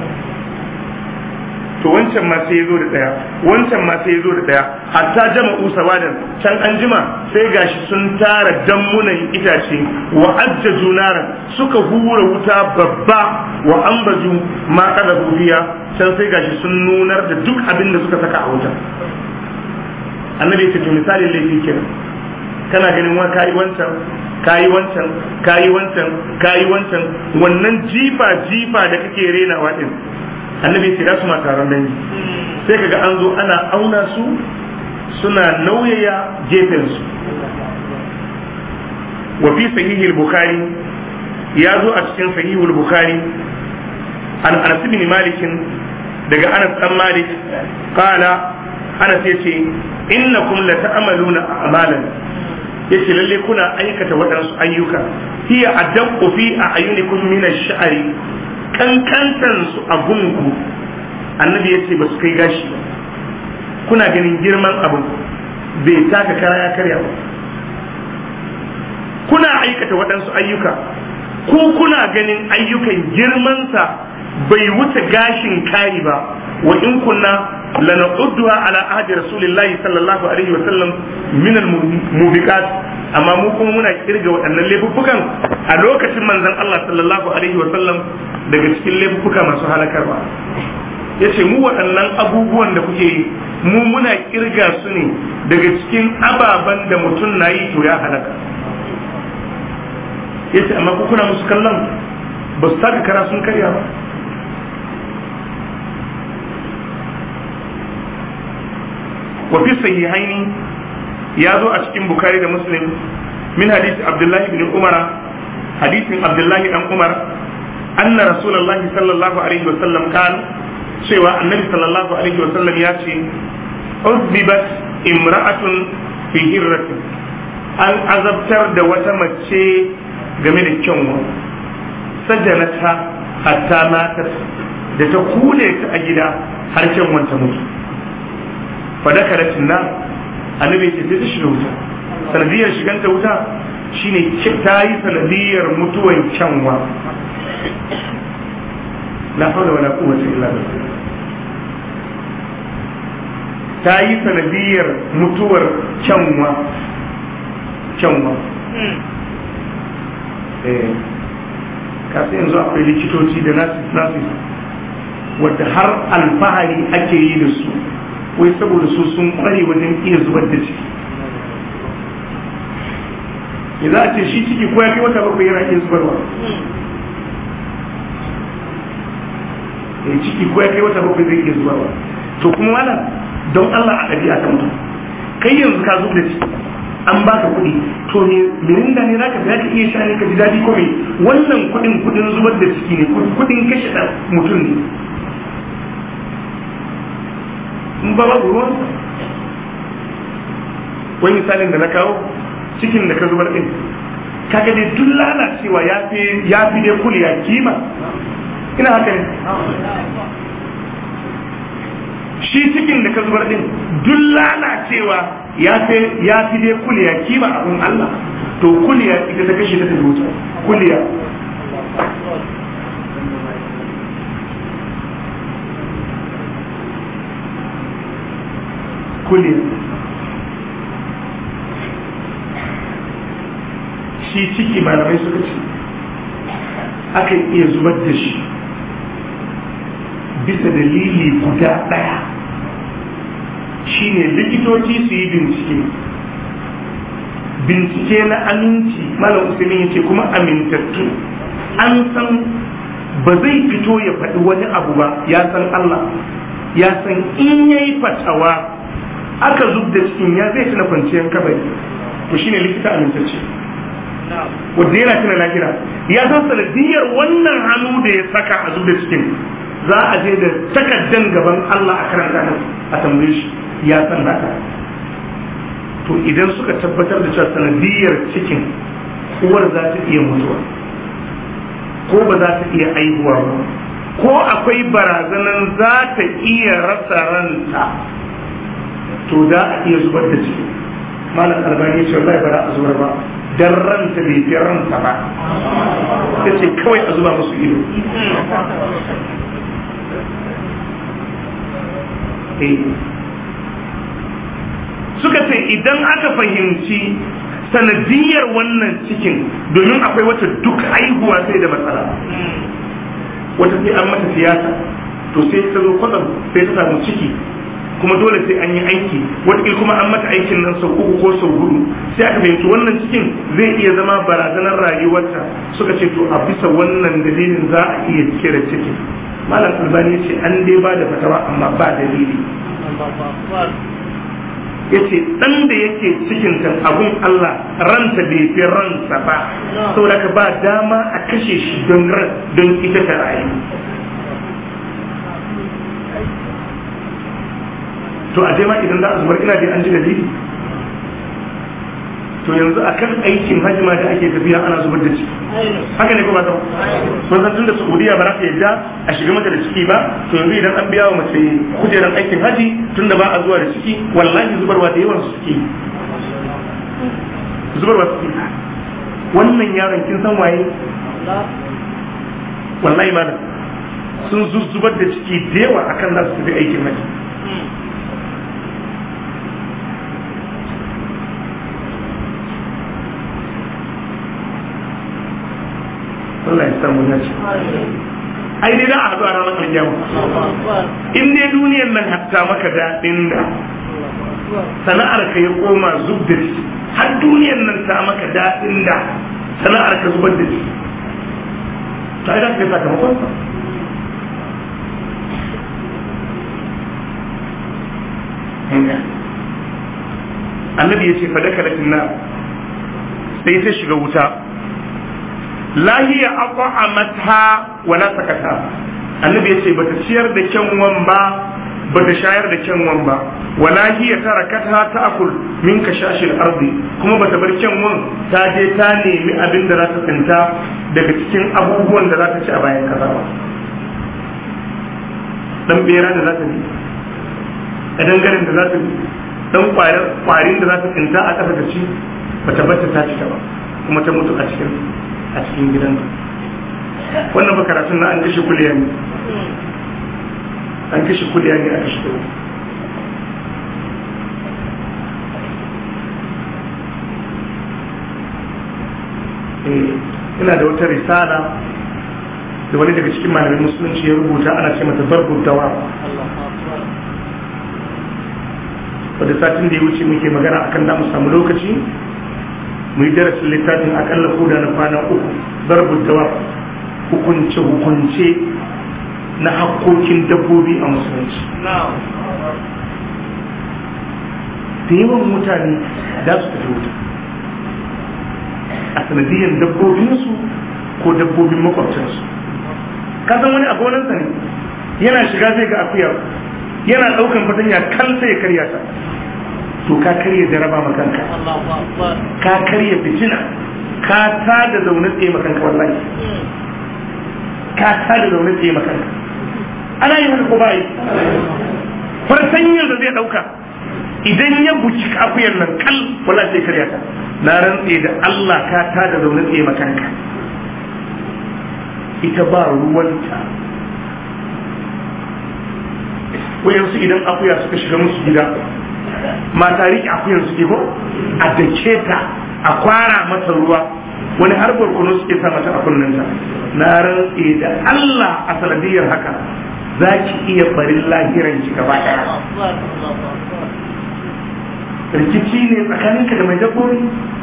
to wancan ma sai ya zo da daya wancan ma sai ya zo da daya hatta jama'u sawadan can an jima sai gashi sun tara dammunan itace wa ajjaju naran suka hura wuta babba wa ambaju ma kada biya can sai gashi sun nunar da duk abin da suka saka a wuta annabi ya ce to misalin laifi kenan kana ganin wa kayi wancan kayi wancan kayi wancan kayi wancan wannan jifa jifa da kake renawa din annabi ce su ma taron dangi sai kaga an zo ana auna su suna nauyaya gefen su wa fi sahihi al-bukhari ya zo a cikin sahihi al-bukhari an anas ibn malik daga anas dan malik qala anas yace innakum la ta'maluna a'malan yace lalle kuna aikata waɗansu ayyuka hiya adaqqu fi a'yunikum min ash-sha'ri kankantan su a gungu annabi yace ba su kai gashi ba kuna ganin girman abu bai taka kara ya karya ba kuna aikata waɗansu ayyuka ko kuna ganin ayyukan girmansa bai wuce gashin kari ba wa in kunna lanaqudduha ala ahdi rasulillahi sallallahu alaihi wa sallam min al-mubiqat amma mu kuma muna kirga waɗannan laifuffukan a lokacin manzon Allah sallallahu alaihi wa sallam daga cikin laifuffuka masu halakarwa yace mu waɗannan abubuwan da kuke yi mu muna kirga su ne daga cikin ababen da mutum na yi to ya halaka yace amma ku kuna musu kallon ba su taka kara sun karya ba wa fi sahihaini ya zo a cikin bukari da muslim min hadisi abdullahi bin umar hadisin abdullahi dan umar anna rasulullahi sallallahu alaihi wasallam kan cewa annabi sallallahu alaihi wasallam ya ce uzbibat imra'atun fi hirratin an azabtar da wata mace game da kyanwa sajanata hatta matat da ta kule ta a gida har kyanwan ta mutu fadakaratin na annabi ce sai ta shiga wuta sanadiyar shiganta wuta shine ta yi sanadiyar mutuwan kyanwa la hawla wala quwwata illa billah ta yi sanadiyar mutuwar kyanwa kyanwa eh kasu yanzu akwai likitoci da nasis nasis wadda har alfahari ake yi da su wai saboda su sun kware wajen iya zubar da ciki ya za a ce shi ciki ko ya kai wata bakwai yana iya zubarwa ya ciki ko ya kai wata bakwai zai iya zubarwa to kuma mana don Allah a ɗabi'a ta mutum kai yanzu ka zub da ciki an baka kuɗi to ne mirinda ne zaka za ka iya sha ne ka ji daɗi ko me wannan kuɗin kuɗin zubar da ciki ne kuɗin kashe ɗan mutum ne in ba babu ruwan wani misalin da na kawo cikin da ka zubar din kaga dai duk lalacewa ya fi ya fi dai kuliya kima ina haka ne shi cikin da ka zubar din duk lalacewa ya fi ya fi dai kuliya kima abun Allah to kuliya ita ta kashe ta ta wuta kuliya kuliya shi ciki malamai suka ce akan iya zubar da shi bisa dalili guda ɗaya shine likitoci su yi bincike bincike na aminci malam usaimin ya ce kuma amintattu an san ba zai fito ya faɗi wani abu ba ya san Allah ya san in ya yi fatawa aka zub da cikin ya zai tuna kwanciyar kabari to shine likita amintacce wanda yana tuna lahira ya san sanadiyar wannan hannu da ya saka a zub da cikin za a je da takaddan gaban Allah a karanta nan a tambaye shi ya san haka to idan suka tabbatar da cewa sanadiyar cikin uwar za ta iya mutuwa ko ba za ta iya aihuwa ba ko akwai barazanan za ta iya rasa ranta to da a iya zubar da ciki malam albani ce wallahi ba za a zubar ba dan ranta bai fi ranta ba ta ce kawai a zuba musu ido suka ce idan aka fahimci sanadiyar wannan cikin domin akwai wata duk aihuwa sai da matsala wata sai an mata siyasa to sai ta zo kwatsam sai ta samu ciki kuma dole sai an yi aiki wata kuma an mata aikin nan sau uku ko sau hudu sai aka fahimci wannan cikin zai iya zama barazanar rayuwarta suka ce to a bisa wannan dalilin za a iya cire cikin malam albani ce an dai ba da fatawa amma ba dalili ya ce ɗan da yake cikin can abun Allah ranta bai fi ransa ba saboda ka ba dama a kashe shi don ran don ita ta rayu to a ma idan za a zubar ina dai an ji dalili to yanzu akan aikin hajji ma da ake tafiya ana zubar da ciki haka ne ko ba ta mun san tunda Saudiya ba za ta yadda a shiga mata da ciki ba to yanzu idan an biya wa mace kujeran aikin haji tunda ba a zuwa da ciki wallahi zubarwa da yawan su suke zubarwa suke wannan yaron kin san waye wallahi malam sun zuzzubar da ciki da yawa akan za su tafi aikin haji Allah ya samu ya ce ai dai za a haɗu a ranar alƙiyama in dai duniyar nan hatta maka daɗin da sana'ar ka ya koma zub da shi har duniyar nan ta maka daɗin da sana'ar ka zubar da shi to ai za ka yi sakamakon sa annabi ya ce fadaka da na sai ta shiga wuta lahiya at'amatha wala sakata annabi yace bata ciyar da kyanwan ba bata shayar da kyanwan ba wala hiya tarakatha ta'kul min kashashil ardi kuma bata bar kyanwan ta je ta nemi abin da za ta tsinta daga cikin abubuwan da za ta ci a bayan kaza ba dan bera da za ta bi a dangaren da za ta bi dan kwarin da za ta tsinta a ƙasa ta ci bata bata ta ci ta ba kuma ta mutu a cikin a cikin gidan wannan ba karatun na an kashe kuliya ne an kashe kuliya ne a kashe kuliya ina da wata risala da wani daga cikin malamin musulunci ya rubuta ana ce mata barbun dawa wadda satin da ya wuce muke magana akan da mu samu lokaci mu yi darasin littafin akalla koda na kwana uku barbun dawa hukunce hukunce na hakkokin dabbobi a musulunci da yawan mutane za su tafi wuta a sanadiyyar dabbobinsu ko dabbobin makwabcinsu ka san wani a gonansa ne yana shiga zai ga akuya yana daukan fatanya kan sai ya karya ta to ka karya jaraba makanka ka karya fitina ka ta da zaune tsaye makanka wallahi ka ta da zaune tsaye makanka ana yin haka ko ba yi fartanyar da zai dauka idan ya buci akuyar nan kal wala sai karya ta na rantse da Allah ka ta da zaune tsaye makanka ita ba ruwanta wayansu idan akuya suka shiga musu gida mata riƙe akuyan suke ko a dake ta a kwara mata ruwa wani har barkono suke sa mata a kunnenta na rantse da Allah a sanadiyar haka za ki iya barin lahiran ki gaba ɗaya rikici ne tsakaninka da mai dabbobi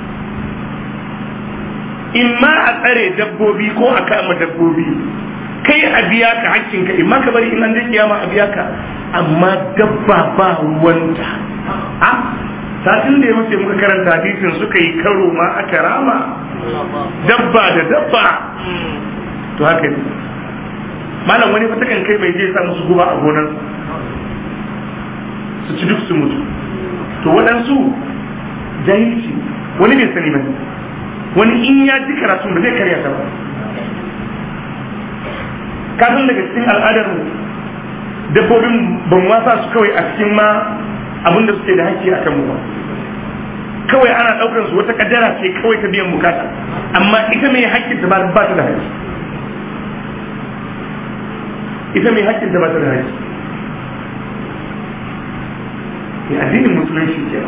in ma a tsare dabbobi ko a kama dabbobi kai a biya ka hakkinka in ma ka bari in an je kiyama a biya ka amma dabba ba ruwanta a satin da ya wuce muka karanta hadisin suka yi karo ma aka rama dabba da dabba to haka ne malam wani fa takan kai mai je sa musu guba a gonar su ci duk su mutu to waɗansu jahilci wani bai sani ba wani in ya ji karatun ba zai karya ta ba kasan daga cikin al'adar mu dabbobin ban wasa su kawai a cikin ma abinda suke da haƙƙi a kanmu ba kawai ana ɗaukar su wata kaddara ce kawai ta biyan bukata amma ita mai haƙƙin ta ba ta da haƙƙi ita mai haƙƙin ta ba ta da haƙƙi addinin musulunci kenan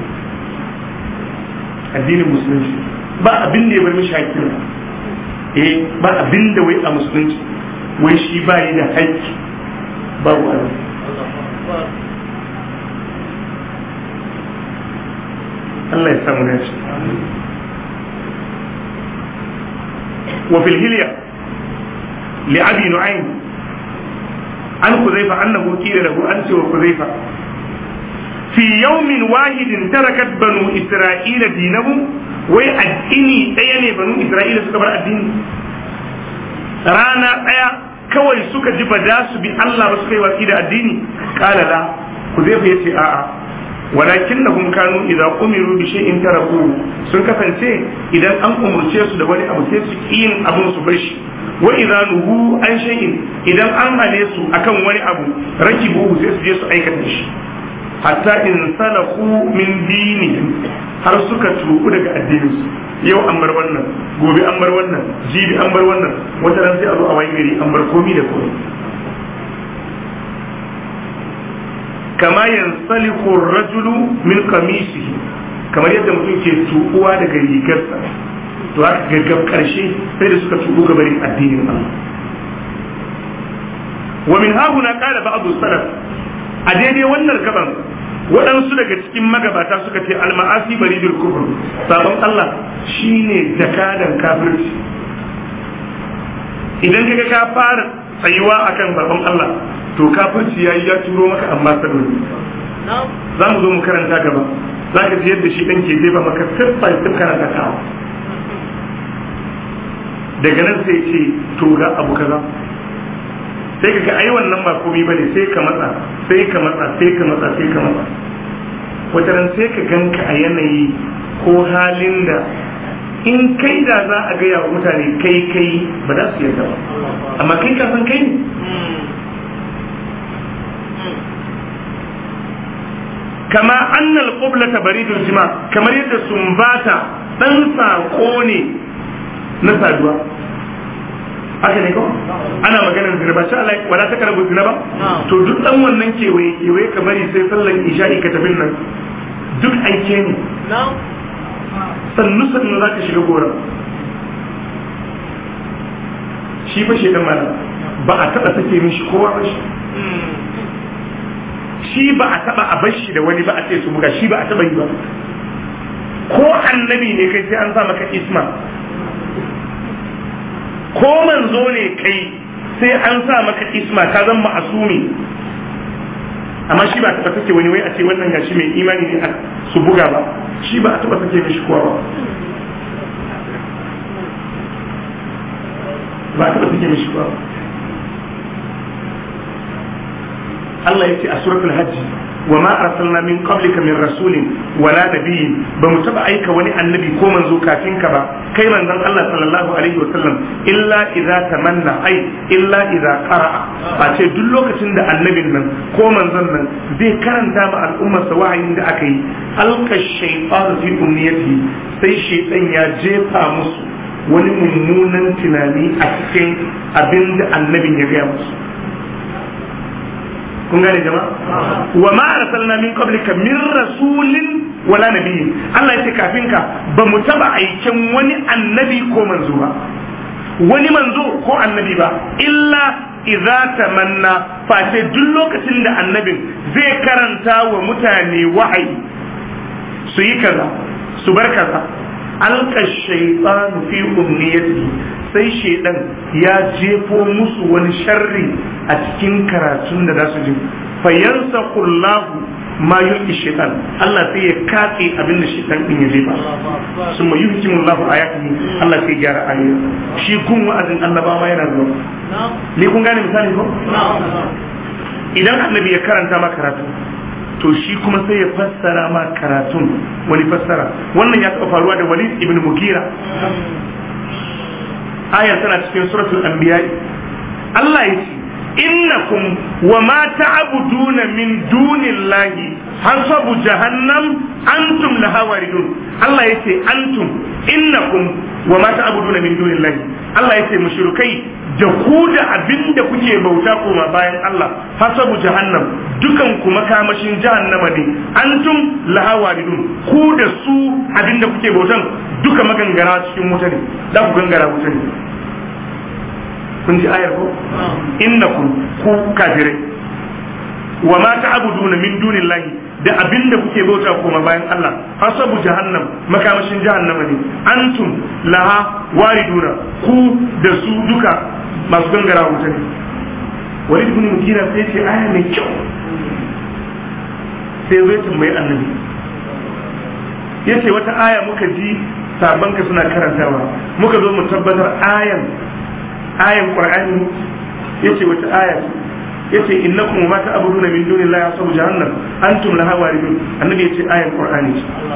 addinin musulunci ba abin da ya bar mishi haƙƙin eh ba abin da wai a musulunci wai shi ba yi da haƙƙi babu abin Allah ya samu dace wa fil hilya li abi nu'aym an kuzaifa annahu qila lahu an wa kuzaifa fi yawmin wahidin tarakat banu isra'ila dinahum wai addini ɗaya ne banu isra'ila suka bar addini rana ɗaya kawai suka ji ba za su bi Allah ba suka yi watsi da addini kala la ku zai fa yace a'a walakin na kun kanu idan umiru bi shay'in taraku sun kasance idan an umurce su da wani abu sai su yin abun su bar shi wa idan nuhu an shay'in idan an hane su akan wani abu rakibu sai su je su aikata shi hatta in salaku min dinihim har suka tuku daga addininsu yau an bar wannan gobe an bar wannan jibi an bar wannan wata ran sai a zo a wayi gari an bar komi da komi kama yansaliku rajulu min qamisihi kamar yadda mutum ke tukuwa daga rigarsa to haka gaggab karshe sai da suka tuku gabarin addinin Allah wa min hahuna qala ba'd salaf a daidai wannan gaban waɗansu daga cikin magabata suka ce alma'asi bari bil kufur sabon Allah shine jakadan kafirci idan kaga ka fara tsayuwa akan sabon Allah to kafirci yayi ya turo maka amma saboda za mu zo mu karanta gaba za ka ji yadda shi ɗan ke jefa maka siffar siffar karanta daga nan sai ce to ga abu kaza sai ka ga ai wannan ba komai bane sai ka matsa sai ka matsa sai ka matsa sai ka matsa wata ran sai ka ganka a yanayi ko halin da in kai da za a gaya wa mutane kai kai ba za su yarda ba amma kai ka san kai ne kama annal qiblata baridul jima kamar yadda sumbata dan sako ne na saduwa haka ne ko ana maganar zina ba sha Allah wala ta karabu zina ba to duk dan wannan kewaye kewaye kamar sai sallan isha'i ka tafi nan duk aike ne sannu sannu za ka shiga gora shi fa shi dan malam ba a taba sake mishi kowa ba shi shi ba a taba a bashi da wani ba a ce su buga shi ba a taba yi ba ko annabi ne kai sai an sa maka isma ko manzo ne kai sai an sa maka isma ka zan ma'asumi amma shi ba a taba sake wani wai a ce wannan gashi mai imani ne su buga ba shi ba a taba sake mishi kowa ba ba a taba sake mishi kowa ba Allah ya ce a suratul hajji wa ma arsalna min qablika min rasulin wala nabiyyin ba mu taba aika wani annabi ko manzo kafin ka ba kai manzon Allah sallallahu alaihi wa sallam illa idza tamanna ai illa idza qara'a ba ce duk lokacin da annabin nan ko manzon nan zai karanta ma al'ummar sa wahayin da aka yi alka shaytan fi umniyati sai shaytan ya jefa musu wani mummunan tunani a cikin abin da annabin ya gaya musu kun gane jama'a wa ma arsalna min qablika min rasulin wala nabiyyin Allah yace kafin ka ba mu taba aikin wani annabi ko manzo ba wani manzo ko annabi ba illa idza tamanna fa sai duk lokacin da annabin zai karanta wa mutane wahayi su yi kaza su bar kaza alka shaytanu fi umniyati sai shaidan ya jefo musu wani sharri a cikin karatun da za su ji fayansa kullahu ma yuki shaitan Allah sai ya katse abin da shaitan din ya jefa sun ma yuki mullahu ayatihi Allah sai gyara ayoyi shi kun wa'azin annabawa ma yana zuwa ni kun gane misali ko idan annabi ya karanta ma karatu to shi kuma sai ya fassara ma karatun wani fassara wannan ya taɓa faruwa da walid ibn mugira ayar tana cikin suratul anbiya Allah ya ce innakum wa ma ta'buduna min dunillahi hasabu jahannam antum laha waridun Allah ya ce antum innakum wa ma ta'buduna min dunillahi Allah ya ce mushrikai da ku da abinda kuke bauta koma bayan Allah hasabu jahannam dukan ku makamashin jahannama ne antum laha waridun ku da su abinda kuke bautan duka magangara cikin wuta ne za ku gangara wuta ne kun ji ayar ko innakum ku kafirai wa ma ta'buduna min dunillahi da abinda kuke bauta koma bayan Allah hasabu jahannam makamashin jahannama ne antum laha wariduna ku da su duka masu gangara wuta ne walid ibn mugira sai ce aya mai kyau sai zai tambayi annabi yace wata aya muka ji sabanka suna karantawa muka zo mu tabbatar ayan ayan qur'ani yace wata aya yace innakum ma ta'buduna min dunillahi asabu jahannam antum laha waridun annabi yace ayan qur'ani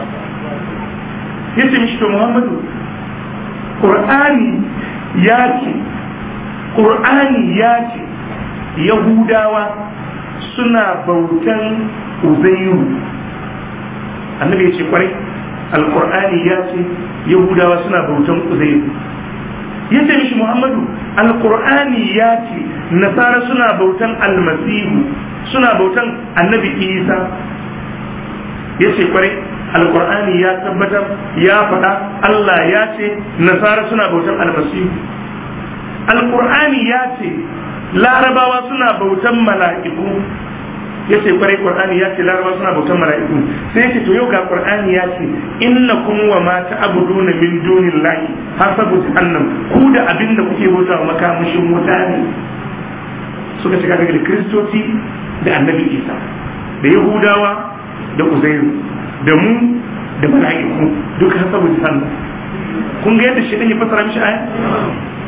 yace mishi to muhammadu qur'ani ya ce qur'ani ya ce yahudawa suna bautan uzairu annabi yace kwarai alqur'ani ya ce yahudawa suna bautan uzairu yace mishi muhammadu alqur'ani ya ce nasara suna bautan almasihu suna bautan annabi isa yace kwarai alqur'ani ya tabbatar ya faɗa allah ya ce nasara suna bautan almasihu alqur'ani ya ce larabawa suna bautan mala'iku ya ce kwarai qur'ani ya ce laraba suna bautan mala'iku sai ya ce to yau ga qur'ani ya ce innakum wa ma ta'buduna min dunillahi hasabu jahannam ku da abin da kuke bauta wa makamashin wuta ne suka shiga daga kristoci da annabi isa da yahudawa da uzairu da mu da mala'iku duka hasabu jahannam kun ga yadda shi ya fassara mishi aya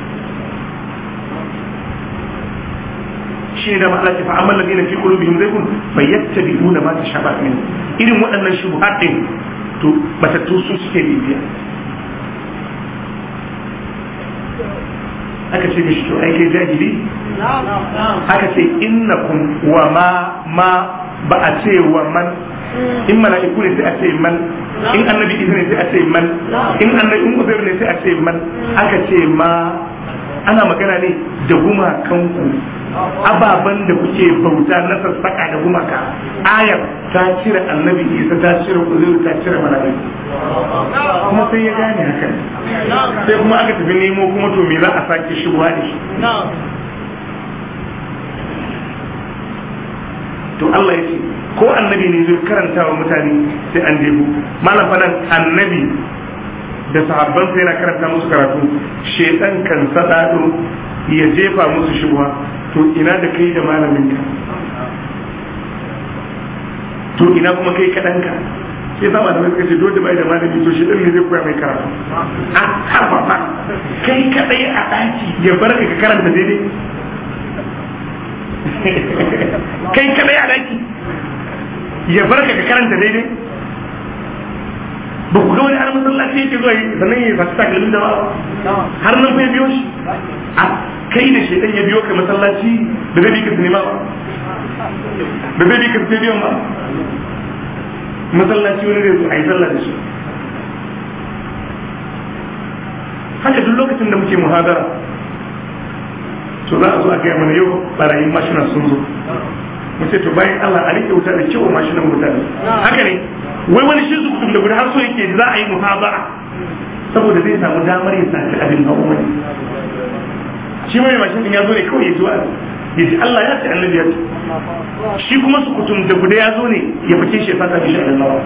shi ne da Allah ce fa amma ladina fi qulubihim zaygun fayattabi'una ma tashabaha min irin waɗannan shubuhat din to batattu su suke bibiya aka ce mishi to ai kai jahili aka ce innakum wa ma ma ba a ce wa man in mala'iku ne sai a ce man in annabi isa ne sai a ce man in annabi in uzair ne sai a ce man aka ce ma ana magana ne da gumakanku ababen da kuke bauta na sassaka da gumaka ayar ta cire annabi isa ta cire uzairu ta cire mala'iku kuma sai ya gane hakan sai kuma aka tafi nemo kuma to me za a sake shigowa da shi to Allah ya ce ko annabi ne zai karanta wa mutane sai an jebu malam fadan annabi da sahabban sai yana karanta musu karatu shedan kan sadado ya jefa musu shubha to ina da kai da malamin ka to ina kuma kai kadan ka sai sama da suka ce dole bai da malami to shedan ne zai koya mai karatu a harfa fa kai kadai a daki ya barka ka karanta daidai kai kadai a daki ya barka ka karanta daidai ba ku ga wani har masallaci yake zuwa sannan ya fasu takalmin da ba har nan fa ya biyo shi a kai da shedan ya biyo ka masallaci da zai bi ka sinima ba da zai bi ka stadium ba masallaci wani zai zo a yi sallah da shi haka duk lokacin da muke muhadara to za a zo a gaya mana yau barayin mashina sun zo mu ce to bayan Allah a rike wuta da kyau mashinan mutane haka ne wai wani shi su kutum da gudu har so yake za a yi muhabara saboda zai samu damar ya saci abin hawa wani shi mai mashin din ya zo ne kawai ya zuwa ya ji Allah ya ce annabi ya ce shi kuma su kutum da guda ya zo ne ya fice shi ya fata mishi abin hawa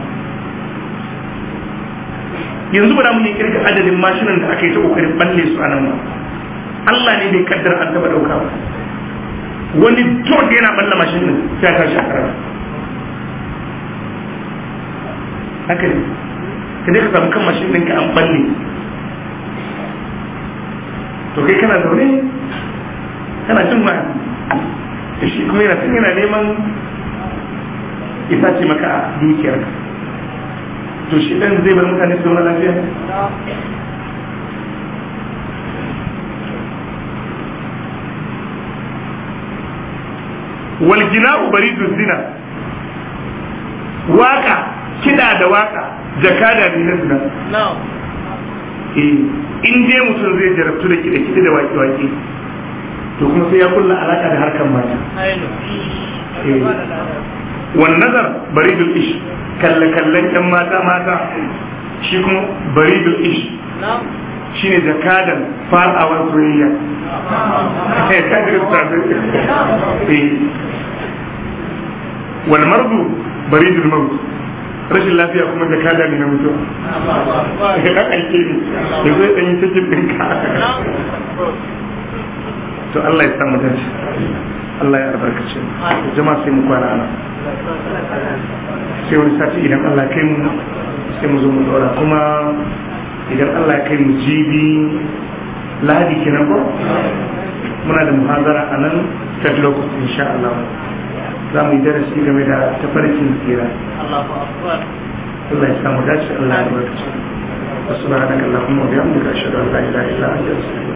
yanzu ba da mun yi kirga adadin mashinan da aka yi ta kokarin balle su a nan ba Allah ne bai kaddara an taba dauka ba wani dot yana balla mashin din sai ya tashi a karama haka ne ka dai ka samu kan mashin din ka an balle to kai kana zaune kana jin ma shi kuma yana tun yana neman isa ce maka a dukiyarka to shi ɗan zai bar mutane su zauna lafiya walgina'u baridu zina waka kida da waka jakada ne na zina eh in dai mutum zai jarabtu da kida kida da waki waki to kuma sai ya kulla alaka da harkan mata wan nazar baridul ish kalle kallen yan mata mata shi kuma baridul ish shine jakadan farawar soyayya wal mardu baridul maut rashin lafiya kuma jakada ne na mutuwa dan aike ne da zai dan yi cikin ɗinka to Allah ya samu dace Allah ya albarkace jama'a sai mu kwana ana sai wani sati idan Allah kai mu sai mu zo mu dora kuma idan Allah ya kai mu jibi lahadi kenan ko muna da muhazara a nan third locus insha Allah za mu yi darasi game da tafarkin tsira Allah ya samu dace Allah ya albarkace wasu ba da Allah kuma biya mu da shi da Allah ya ila ila